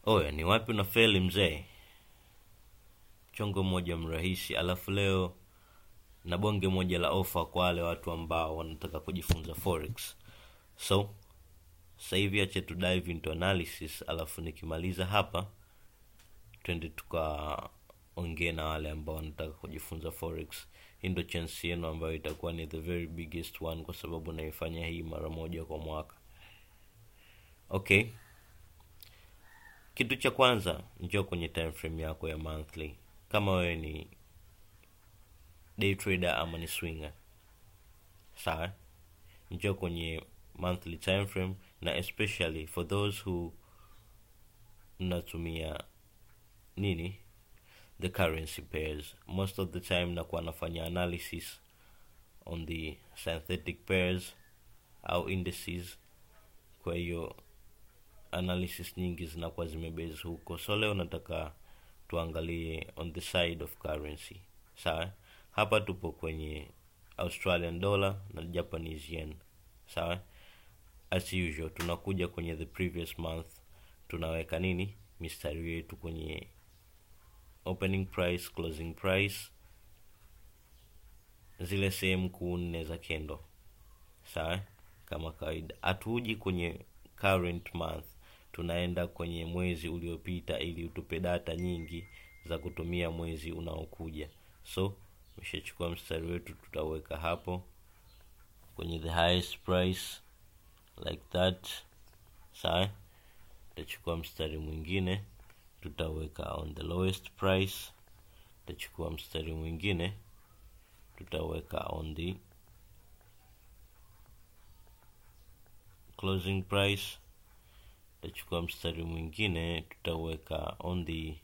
oya ni wapi una feli mzee chongo moja mrahisi alafu leo na bonge moja la ofa kwa wale watu ambao wanataka kujifunza forex so sasa hivi ache tu dive into analysis alafu nikimaliza hapa twende tukaongee na wale ambao wanataka kujifunza forex hii ndo chance yenu ambayo itakuwa ni the very biggest one kwa sababu naifanya hii mara moja kwa mwaka okay kitu cha kwanza njoo kwenye time frame yako ya monthly kama wewe ni day trader ama ni swinger sawa njoo kwenye monthly time frame na especially for those who mnatumia nini the currency pairs most of the time nakuwa nafanya analysis on the synthetic pairs au indices kwa hiyo analysis nyingi zinakuwa zimebase huko so leo nataka tuangalie on the side of currency sawa hapa tupo kwenye australian dollar na japanese yen sawa as usual tunakuja kwenye the previous month tunaweka nini mistari yetu kwenye opening price closing price zile sehemu kuu nne za kendo sawa kama kawaida hatuji kwenye current month tunaenda kwenye mwezi uliopita ili utupe data nyingi za kutumia mwezi unaokuja so meshachukua mstari wetu tutaweka hapo kwenye the highest price like that sawa tutachukua mstari mwingine tutaweka on the lowest price tutachukua mstari mwingine tutaweka on the closing price tutachukua mstari mwingine tutaweka on the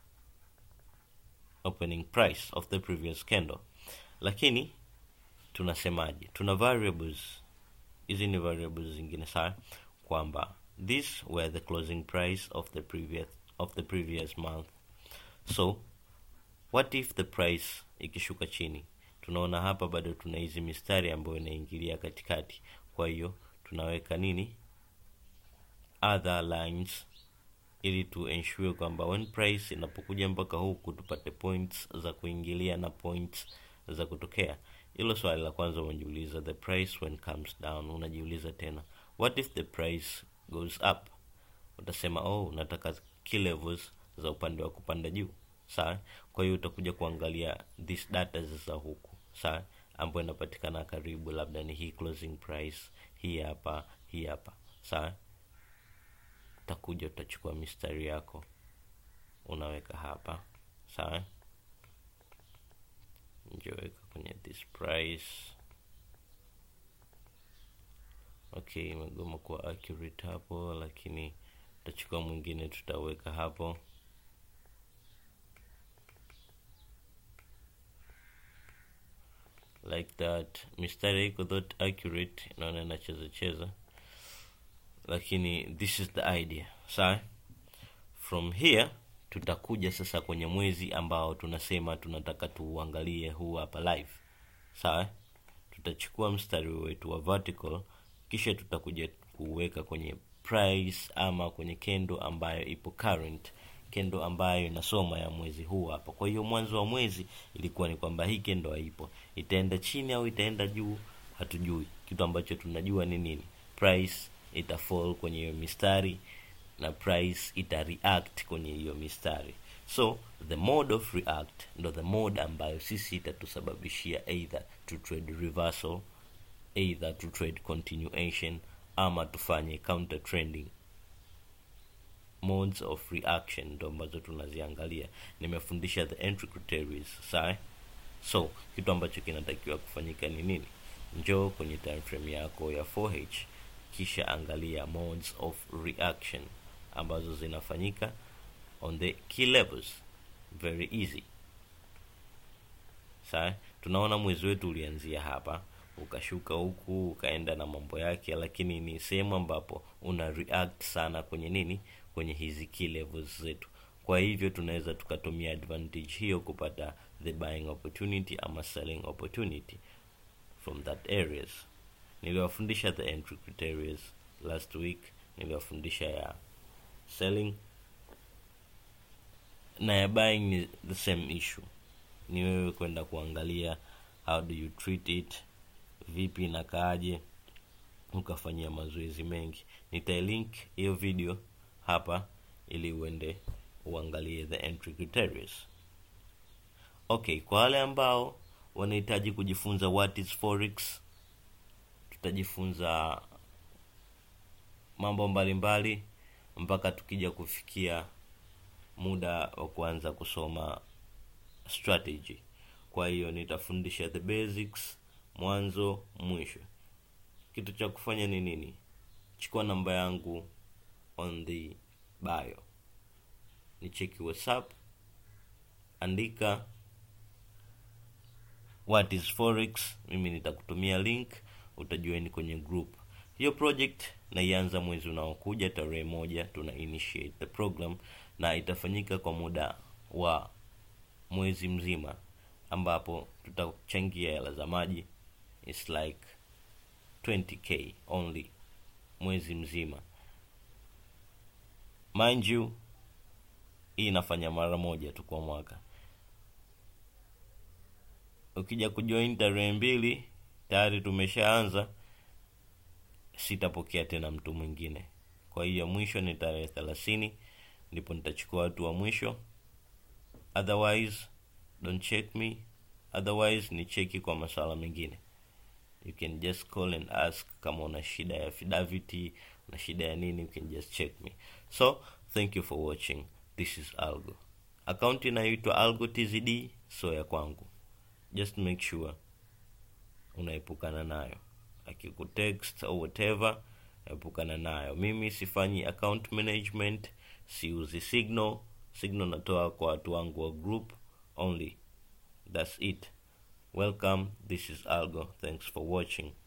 opening price of the previous candle lakini tunasemaje tuna variables hizi ni variables zingine sawa kwamba this were the closing price of the previous of the previous month so what if the price ikishuka chini tunaona hapa bado tuna hizi mistari ambayo inaingilia katikati kwa hiyo tunaweka nini other lines ili tu ensure kwamba when price inapokuja mpaka huku tupate points za kuingilia na points za kutokea hilo swali la kwanza unajiuliza the price when comes down unajiuliza tena what if the price goes up utasema oh unataka key levels za upande wa kupanda juu sawa kwa hiyo utakuja kuangalia this data za huku sawa ambayo inapatikana karibu labda ni hii closing price hii hapa hii hapa sawa utakuja utachukua mistari yako unaweka hapa sawa njoweka kwenye this price okay imegoma kuwa accurate hapo lakini tutachukua mwingine tutaweka hapo like that mistari iko that accurate naona inacheza cheza lakini this is the idea sawa from here tutakuja sasa kwenye mwezi ambao tunasema tunataka tuuangalie huu hapa live sawa tutachukua mstari wetu wa vertical kisha tutakuja kuweka kwenye price ama kwenye kendo ambayo ipo current kendo ambayo inasoma ya mwezi huu hapa kwa hiyo mwanzo wa mwezi ilikuwa ni kwamba hii kendo haipo itaenda chini au itaenda juu hatujui kitu ambacho tunajua ni nini price ita fall kwenye hiyo mistari na price ita react kwenye hiyo mistari so the mode of react ndo the mode ambayo sisi itatusababishia either to trade reversal either to trade continuation ama tufanye counter trending modes of reaction ndo ambazo tunaziangalia nimefundisha the entry criteria sawa so kitu ambacho kinatakiwa kufanyika ni nini njoo kwenye time frame yako ya 4h kisha angalia modes of reaction ambazo zinafanyika on the key levels very easy sawa tunaona mwezi wetu ulianzia hapa ukashuka huku ukaenda na mambo yake lakini ni sehemu ambapo una react sana kwenye nini kwenye hizi key levels zetu kwa hivyo tunaweza tukatumia advantage hiyo kupata the buying opportunity ama selling opportunity from that areas niliwafundisha the entry criteria last week niliwafundisha ya selling na ya buying ni the same issue ni wewe kwenda kuangalia how do you treat it vipi inakaaje ukafanyia mazoezi mengi nitailink hiyo video hapa ili uende uangalie the entry criteria okay kwa wale ambao wanahitaji kujifunza what is forex tutajifunza mambo mbalimbali mpaka tukija kufikia muda wa kuanza kusoma strategy kwa hiyo nitafundisha the basics mwanzo mwisho kitu cha kufanya ni nini chukua namba yangu on the bio ni cheki whatsapp andika what is forex mimi nitakutumia link utajoin kwenye group hiyo project naianza mwezi unaokuja tarehe moja tuna initiate the program na itafanyika kwa muda wa mwezi mzima ambapo tutachangia hela za maji its like 20k only mwezi mzima mind you hii inafanya mara moja tu kwa mwaka ukija kujoin tarehe mbili tayari tumeshaanza sitapokea tena mtu mwingine kwa hiyo mwisho ni tarehe thelathini ndipo nitachukua watu wa mwisho otherwise don't check me otherwise ni cheki kwa maswala mengine you can just call and ask kama una shida ya fidelity una shida ya nini you can just check me so thank you for watching this is algo akaunti inayoitwa algo tzd so ya kwangu just make sure unaepukana nayo akikutext au whatever epukana nayo mimi sifanyi account management siuzi signal signal natoa kwa watu wangu wa group only that's it welcome this is algo thanks for watching